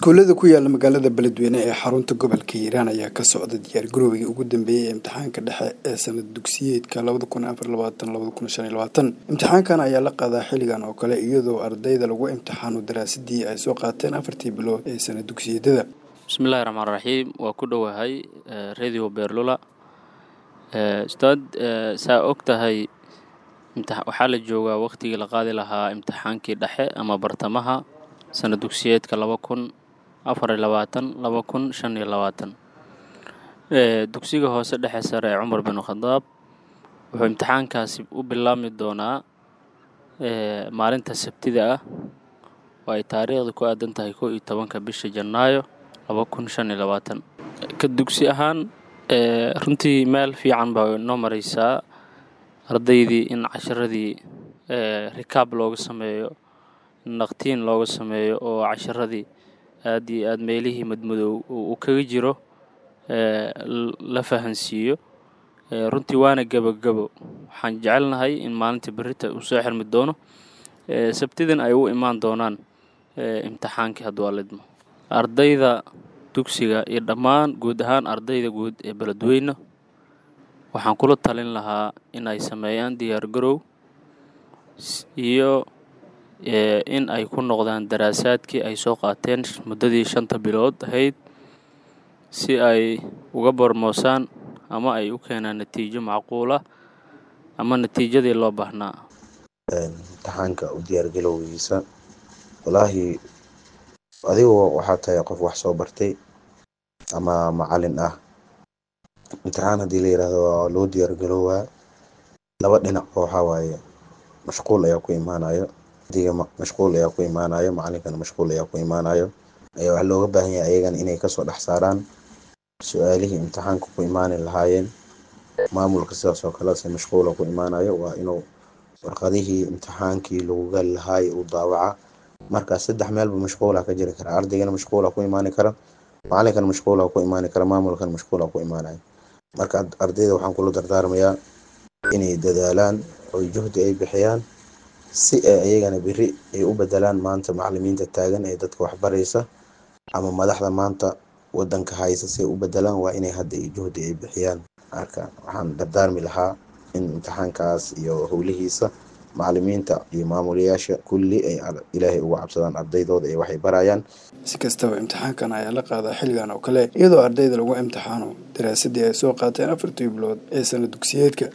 iskuullada ku yaala magaalada beledweyne ee xarunta gobolka hiiraan ayaa ka socda diyaargarowgii ugu dambeeyey ee imtixaanka dhexe ee sanad dugsiyeedka imtixaankan ayaa la qaadaa xilligan oo kale iyadoo ardayda lagu imtixaano daraasadii ay soo qaateen afartii bilood ee sanad dugsiyadada bismillahi raxmaan raxiim waa ku dhowahay radio beerlula ustaad saa og tahay waxaa la joogaa wakhtigii la qaadi lahaa imtixaankii dhexe ama bartamaha sanad dugsiyeedka laba kun afar iyo labaatan laba kun shan iyo labaatan dugsiga hoose dhexe sare ee cumar bin khadaab wuxuu imtixaankaasi u bilaabmi doonaa maalinta sabtida ah oo ay taariikhda ku aadan tahay kow iyo tobanka bisha janaayo laba kun shan iyo labaatan ka dugsi ahaan runtii meel fiican baa noo mareysaa ardaydii in casharadii rikaab looga sameeyo naqtiin looga sameeyo oo casharadii aad iyo aad meelihii madmadow uu kaga jiro la fahansiiyo runtii waana gebogebo waxaan jecelnahay in maalinta berita uu soo xirmi doono sabtidan ay u imaan doonaan imtixaankii hadduu alidmo ardayda dugsiga iyo dhammaan guud ahaan ardayda guud ee beledweyne waxaan kula talin lahaa in ay sameeyaan diyaargarow iyo in ay ku noqdaan daraasaadkii ay soo qaateen muddadii shanta bilood ahayd si ay uga bormoosaan ama ay u keenaan natiijo macquula ama natiijadii loo baahnaa imtixaanka u diyaargalowgiisa walaahi adigu waxaa tahay qof wax soo bartay ama macalin ah imtixaan haddii la yidhaahdo waa loo diyaargalowaa laba dhinacba waxaa waaye mashquul ayaa ku imaanayo diga mashquul ayaa ku imaanayo macalinkana mashquul ayaa ku imaanayo ayaa waxaa looga baahan yahay ayagana inay kasoo dhex saaraan su-aalihii imtixaanka ku imaani lahaayeen maamulka sidaas oo kale se mashquula ku imaanayo waa inuu warqadihii imtixaankii lagu gali lahaay uu daawaca markaas saddex meelba mashquula ka jiri kara ardaygana mashquula ku imaani kara macalinkana mashquula ku imaani kara maamulkana mashquula ku imaanayo marka ardayda waxaan kula dardaarmayaa inay dadaalaan oo juhdi ay bixiyaan si ay ayagana beri ay u bedelaan maanta macalimiinta taagan ee dadka waxbaraysa ama madaxda maanta wadanka haysa si ay u bedelaan waa inay hadda juhdi ay bixiyaan marka waxaan dardaarmi lahaa in imtixaankaas iyo howlihiisa macalimiinta iyo maamulayaasha kulli ay ilaahay uga cabsadaan ardaydooda ee waxay barayaan si kastaba imtixaankan ayaa la qaadaa xilligan oo kale iyadoo ardayda lagu imtixaano daraasadii ay soo qaateen afartii bilood ee sanad dugsiyeedka